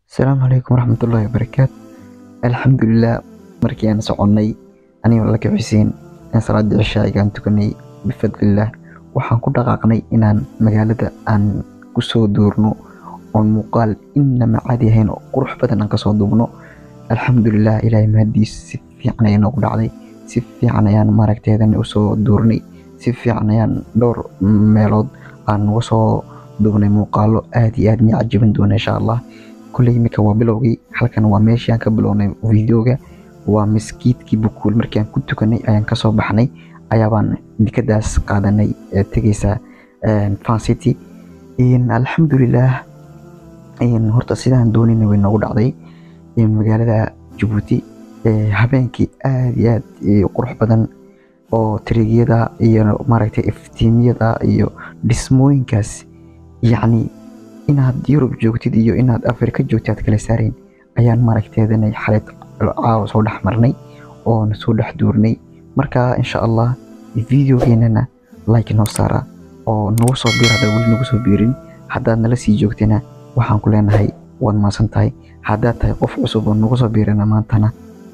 asalaamu calaykum waraxmatullaahi wabarakaatu alxamdulilah markii aan soconnay anigoo laka xuseen in salaadii cishaa'iga aan tukanay bifadlillaah waxaan ku dhaqaaqnay inaan magaalada aan kusoo duurno oon muuqaal inama caadi ahayn oo qurux badan aan kasoo duubno alxamdulilah ilaahay mahadiis si fiican ayay noogu dhacday si fiican ayaan maaragteedana usoo duurnay si fiican ayaan dhowr meelood aan uga soo duubnay muuqaalo aad iyo aad ni cajiban doona insha allah kulley iminka waa bilowgii halkan waa meeshii aan ka bilownay videoga waa maskiidkii bukuul markii aan ku tukanay ayaan kasoo baxnay ayaabaan dikadaas qaadanay ee tegeysa fan city alxamdulilah horta sidaan doonayna way noogu dhacday magaalada jabuuti habeenkii aad iyo aad qurux badan oo tirigyada iyo maaragtay iftiimyada iyo dhismooyinkaas yacni inaad yurub joogtid iyo inaad afrika joogtid aad kala saarayn ayaan maaragteedanay xaleed caawa soo dhex marnay oon soo dhex duurnay marka insha allah videogeenana like noo saara oo nagu soo biir haddaad weli nagu soo biirin haddaad nala sii joogtana waxaan ku leenahay waad maasan tahay haddaad tahay qof cusub oo nagu soo biirana maantana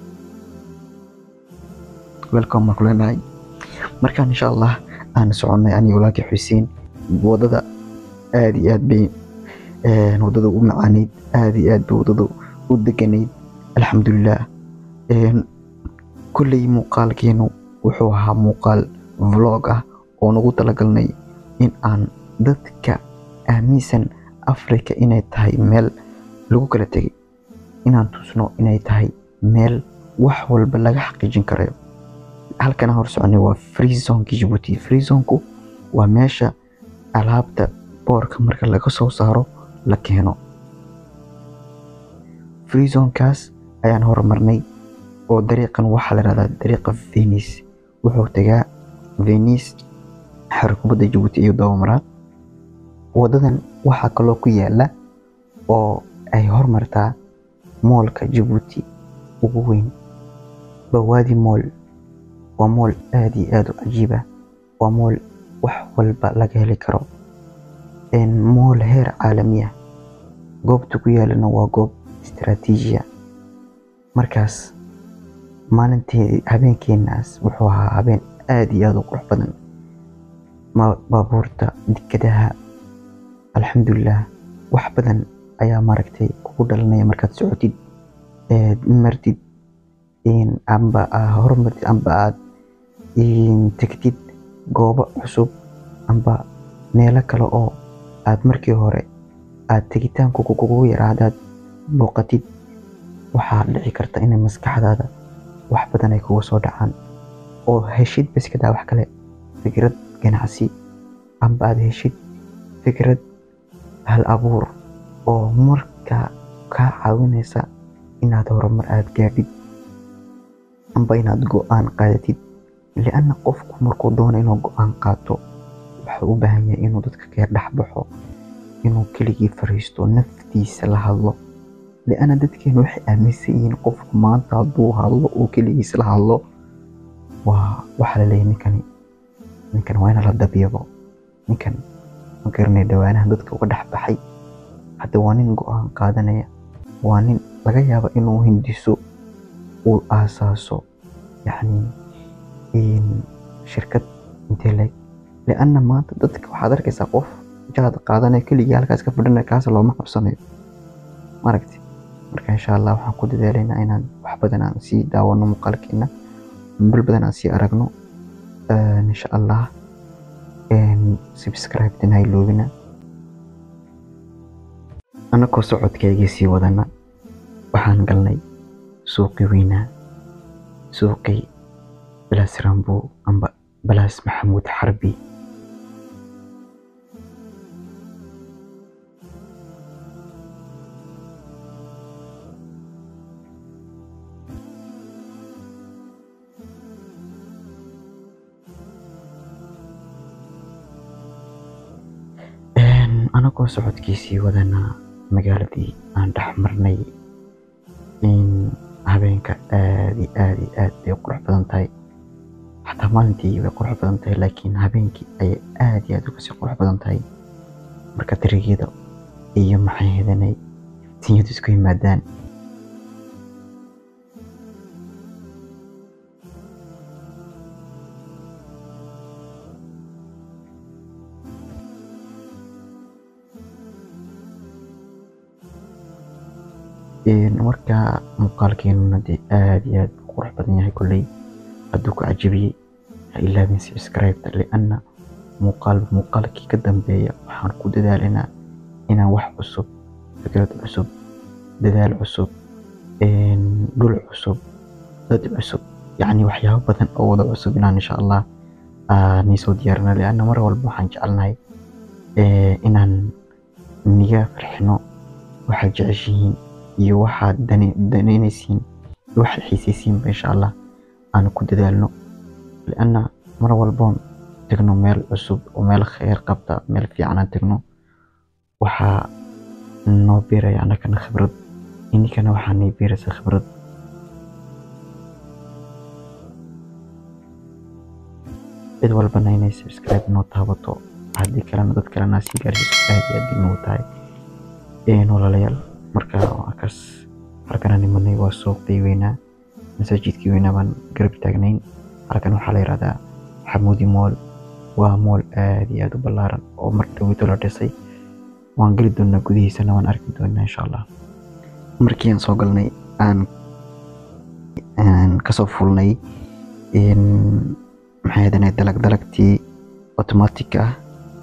welcome baan ku leenahay markaan insha allah aan soconnay aniga walaalkii xuseen wadada aad iyo aad bay wadada u macaaneyd aad iyo aad bay wadada u deganayd alxamdulilah kulley muuqaalkeenu wuxuu ahaa muuqaal vlog ah oo nagu talagalnay in aan dadka aaminsan africa inay tahay meel lagu kala tegay inaan tusno inay tahay meel wax walba laga xaqiijin karayo halkana hor soconay waa free zonki jabuuti free zonku waa meesha alaabta boorka marka laga soo saaro la keeno free zonkaas ayaan horumarnay oo dariiqan waxaa la rahdaa dariiqa venice wuxuu tagaa venice xarkubadda jabuuti iyo dabamaraa wadadan waxaa kaloo ku yaala oo ay hormartaa moolka jabuuti ugu weyn bawaadi mool waa mool aad iyo aad u cajiib ah waa mool wax walba laga heli karo mool heer caalami ah goobta ku yaalana waa goob istaraatiijiya markaas maalinteedii habeenkeenaas wuxuu ahaa habeen aad iyo aad u qurux badan baabuurta dekadaha alxamdulilah wax badan ayaa maaragtay kugu dhalanaya markaad socotid martid amba horumartid amba aad tegtid goobo cusub amba meelo kale oo aad markii hore aad tegitaanku kugu yaraa haddaad booqatid waxaa dhici karta inay maskaxdaada wax badan ay kuga soo dhacaan oo heshid baskadaa wax kale fikrad ganacsi amba aad heshid fikrad hal abuur oo markaa kaa caawinaysa inaad horumar aad gaadhid amba inaad go-aan qaadatid lianna qofku markuu doono inuu go-aan qaato wuxuu u baahan yahay inuu dadka ka dhex baxo inuu keligii fariisto naftiisa la hadlo lianna dadkeenu waxay aaminsan yihiin qofku maanta hadduu hadlo oo keligiis la hadlo waa waxaa la leeyahay ninkani ninkan waa ina la dabyabo ninkan ma garanay dhawaanahan dadka uga dhex baxay hadda waa nin go-aan qaadanaya waa nin laga yaabo inuu hindiso uu aasaaso yacni shirkad intee leeg lianna maanta dadka waxaad arkaysaa qof jaad qaadanaya keligii halkaas ka fadhinaya kaas looma qabsanayo maaragti marka insha allah waxaan ku dadaalaynaa inaan wax badan aan sii daawano muuqaalkeena bil badan aan sii aragno insha allah subscribe-tan hayloobina anakoo socodkaygii sii wadana waxaan galnay suuqii weynaa suuqii balaas rambo amba balaas maxamuud xarbi anagoo socodkiisii wadana magaaladii aan dhex marnay habeenka aad iyo aad iyo aad bay qurux badan tahay xataa maalintii way qurux badan tahay laakiin habeenkii ayay aad iyo aad uga sii qurux badan tahay marka dariigyada iyo maxay hedanay sinyadu isku yimaadaan marka muuqaalkeenuna dee aad iyo aad u qurux badan yahay kolley hadduu ku cajabiyey ha ilaabin subscribe-ta lianna muuqaal muuqaalkii ka dambeeya waxaan ku dadaalinaa inaan wax cusub fikrad cusub dadaal cusub dhul cusub dad cusub yacni waxyaabo badan oo wada cusub inaan insha allah nii soo diyaarino lianna mar walba waxaan jecelnahay inaan niga farxino waxaad jeceshihiin iyo waxaad danaynaysiin iyo waxaad xiisaysiinba insha allah aan ku dadaalno lianna mar walboon tagno meel cusub oo meel khayr qabta meel fiican aan tagno waxaa noo biiraya annagana khibrad ininkana waxaa nii biiraysa khibrad cid walbana inay subscribe noo taabato haddii kalena dad kalena sii gaarsiiso aad iyo aad bay noogu tahay walaalayaal marka akaas halkana nimanay waa suuqii weynaa masaajidkii weynaa baan garab taagnayn halkan waxaa la yidhahdaa xamuudi mool waa mool aad iyo aad u ballaaran oo mar dhowito la dhisay waan geli doonaa gudihiisana waan arki doonaa insha allah markii aan soo galnay aan kasoo fulnay maxay ahaydane dalag dalagtii automatic ah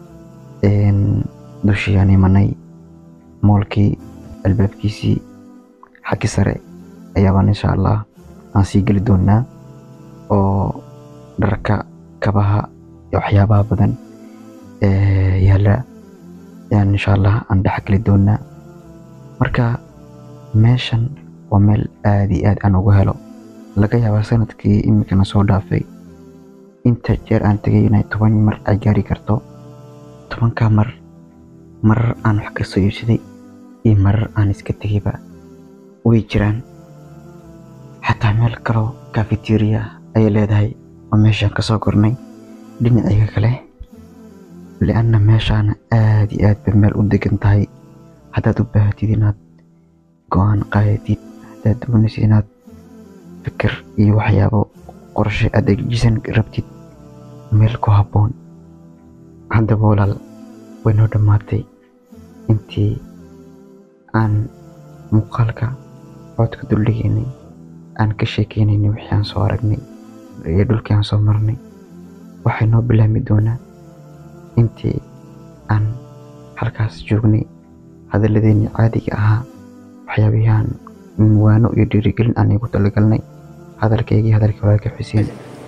dushii aan imanay moolkii albaabkiisii xaggi sare ayaabaan insha allah aan sii geli doonaa oo dharka kabaha iyo waxyaabaha badan yaala ayaan insha allah aan dhex geli doonaa marka meeshan waa meel aad iyo aad aan ugu helo laga yaabaa sanadkii iminkana soo dhaafay inta jeer aan tegay inay toban mar ay gaari karto tobankaa mar marar aan wax kasoo iibsaday iyo marar aan iska tegayba way jiraan xataa meel kaloo cafeteria ayay leedahay oo meeshaan kasoo kornay dhinaciga kale lianna meeshaana aad iyo aad bay meel u degan tahay haddaad u baahatid inaad go-aan qaadatid haddaad doonaysid inaad fikir iyo waxyaabo qorshe aad dejisan rabtid meel ku habboon haddaba walaal way noo dhammaatay intii aan muuqaalka codka duldhigaynay aan ka sheekeynaynay wixii aan soo aragnay iyo dhulkii aan soo marnay waxay noo bilaami doonaa intii aan halkaas joognay hadalladeennii caadiga ahaa waxyaabihii aan waano iyo dhiirigelin aan igu talagalnay hadalkaygii hadalkii walaalka xuseen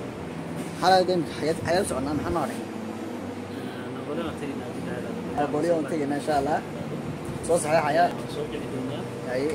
xayaa socnaa maxaa noo dhigay booliyo on tegayna insha allah soo saxeexaya haye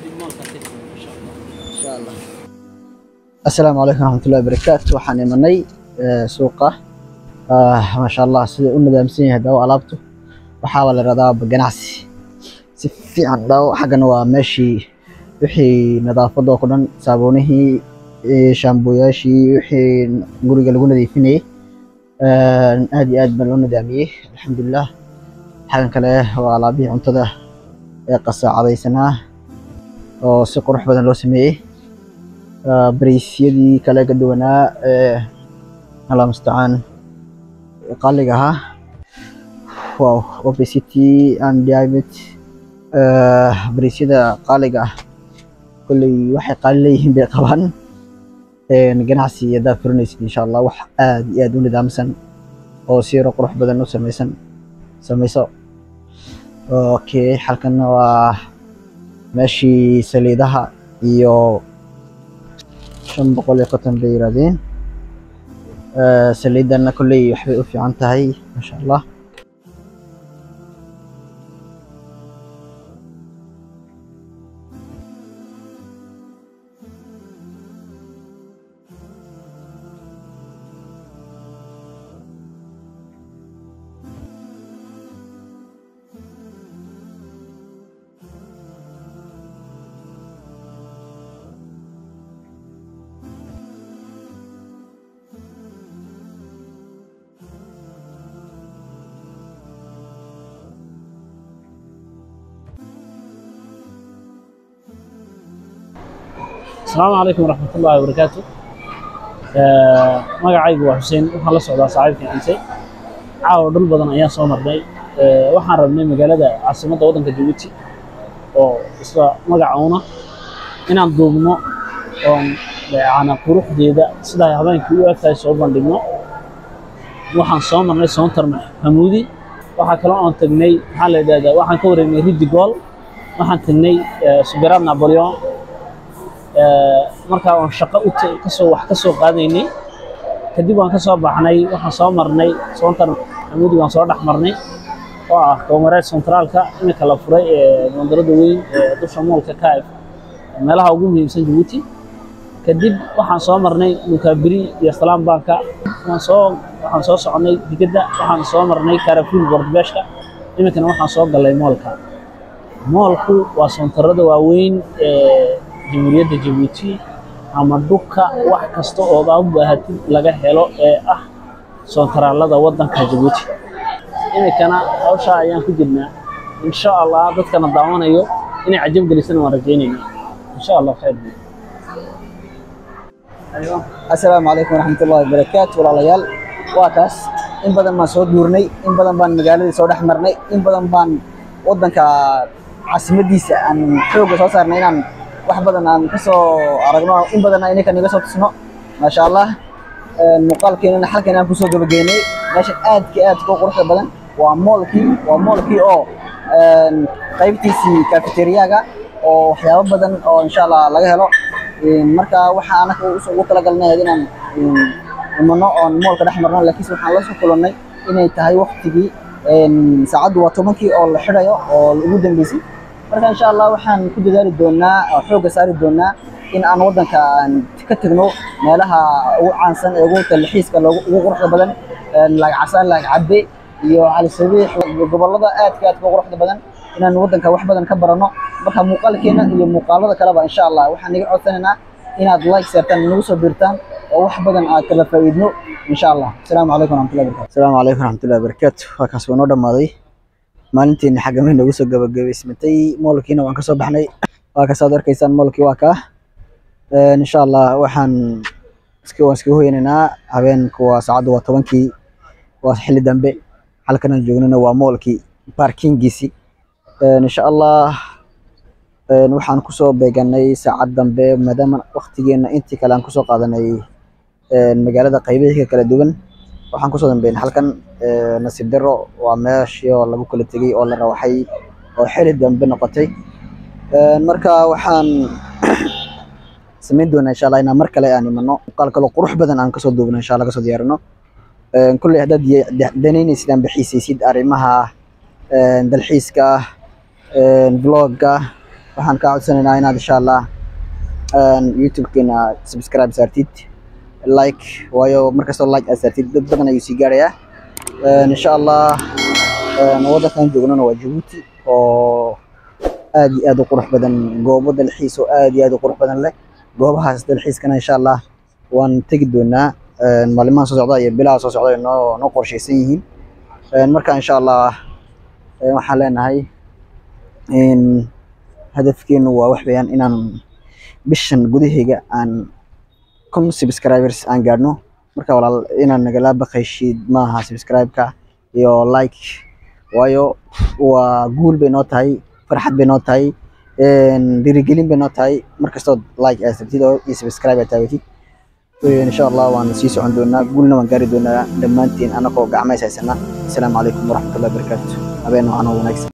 insha allah assalaamu calaykum waraxmatullahi wabarakaatu waxaan imanay suuqa maasha allah sida u nidaamsan yahay daawo alaabtu waxaaba la yidhahdaa ganacsi si fiican daawo xaggana waa meeshii wixii nadaafadda oo ku dhan saabuunihii shaamboyaashii wixii guriga lagu nadiifinayay aad iyo aad baa loo nidaamiyey alxamdulilah xagan kale waa alaabihii cuntada ee qasaacadaysanaa oo si qurux badan loo sameeyey baraysyadii kale ka duwanaa ee allah mustacaan qaaliga ahaa wow obesity and diabetes baraysyada qaaliga ah kolley waxay qaali leeyihiin bay qabaan ganacsi haddaad furinaysid insha allah wax aad iyo aad u nidaamsan oo siiro qurux badan u samaysan samayso okay halkanna waa meeshii saliidaha iyo shan boqol iyo konton bay yiraahdeen saliidanna kolley waxbay u fiican tahay maasha allah asalaamu calaykum waraxmatullaahi wabarakaatu magacaygu waa xuseen waxaan la socdaa saaxiibkii ciise caawa dhul badan ayaan soo marnay waxaan rabnay magaalada caasimadda waddanka jabuuti oo isla magacuuna inaan duubno oon yani quruxdeeda sidaa habeenkii u egtahay soo bandhigno waxaan soo marnay soontar hamuudi waxaa kaloo aan tagnay maxaa la yidhahdaa waxaan ka wareegnay ridi gool waxaan tagnay suberaad napoleon markaa aan shaqo u kasoo wax ka soo qaadaynay kadib waan ka soo baxnay waxaan soo marnay soontar hamuudi waan soo dhex marnay oo ah koomareed centraalka iminka la furay ee bandarada weyn ee dusha moolka kaif meelaha ugu muhiimsan jabuuti kadib waxaan soo marnay mukaabiri iyo salaam banka waan soo waxaan soo soconay digada waxaan soo marnay karafuul bordbeeshka iminkana waxaan soo galay moolka moolku waa soontarada waaweyn ee jamhuuriyadda jabuuti ama dhulka wax kasta oo aa u baahatid laga helo ee ah soontaraalada waddanka jabuuti iminkana hawshaa ayaan ku jirnaa insha allah dadkana daawanayo inay cajab gelisana waan rajaynayna insha allah khayr assalaamu calaykum waraxmatullaahi wabarakaatu walaalayaal waa kaas in badan baan soo duurnay in badan baan magaaladii soo dhex marnay in badan baan waddanka caasimadiisa aan xoogga soo saarnay inaan wax badan aan ka soo aragno in badanna ininka naga soo tusno maasha allah muuqaalkeenana halkan aan kusoo gabagaynay meeshan aadka aadka u quruxda badan waa moolkii waa moolkii oo qaybtiisii cafeteriyaga oo waxyaabo badan oo insha allah laga helo marka waxaa anaka ugu talagalnay inaan imano oon moolka dhex marno laakiinse waxaan la soo kulannay inay tahay waktigii saacaddu waa tobankii oo la xidhayo oo ugu dambeysay marka insha allah waxaan ku dadaali doonaa oo xoogga saari doonaa in aan waddanka ka tegno meelaha ugu caansan ee ugu talxiiska ugu quruxda badan laag casaan laag cadde iyo cali sabiix gobollada aadka aadka quruxda badan inaan waddanka wax badan ka baranno marka muuqaalkeena iyo muuqaalada kaleba insha allah waxaan naga codsanaynaa inaad like saartaan nagu soo biirtaan oo wax badan aad kala faa'iidno insha allah asalaamu calaykum waraxmatullahi wabarakatu asalaamu calaykum waraxmatullahi wabarakaatu waa kaas waa noo dhammaaday maalinteena xagamay nagu soo gabagabaysmatay moolkiina waan kasoo baxnay waa kaas aad arkaysaan moolkii waa kaa insha allah waxaan iska waan iskaga hoyanaynaa habeenku waa saacaddu waa tobankii waa xilli dambe halkanaan joognana waa moolkii parkingiisi insha allah waxaan kusoo beeganay saacad dambe maadaama waktigeena intii kale aan kusoo qaadanay magaalada qaybahiika kala duwan waxaan kusoo dambeynay halkan nasiib daro waa meeshii oo lagu kala tegey oo la rawaxay oo xili dambe noqotay marka waxaan samayn doonaa insha allah inaan mar kale aan imano muuqaal kaloo qurux badan aan kasoo duubno insha allah kasoo diyaarino kulley haddaad danaynaysid aan bixiisaysid arrimaha dalxiiska vlogga waxaan kaa codsanaynaa inaad insha allah youtube-keena subscribe saartid like waayo markastoo like aad saartid dad badan ayuu sii gaarayaa insha allah waddankan joognana waa jabuuti oo aad iyo aad u qurux badan goobo dalxiis oo aad iyo aad u qurux badan leh goobahaas dalxiiskana insha allah waan tegi doonaa maalimaha soo socda iyo bilaha soo socda noo noo qorshaysan yihiin marka insha allah waxaan leenahay hadafkeenu waa wax weeyaan inaan bishan gudaheyga aan kun subscribers aan gaadhno marka walaal inaan nagala baqayshid maaha subscribe-ka iyo like waayo waa guul bay noo tahay farxad bay noo tahay dhiirigelin bay noo tahay markastood like aad sabtid oo iyo subscribe aad taagatid insha allah waan sii socon doonaa guulna waan gaari doonaa dhammaantiin anagoo gacmays haysana asalaamu calaykum waraxmatullahi wabarakaatu habeen noocan oo wanaagsan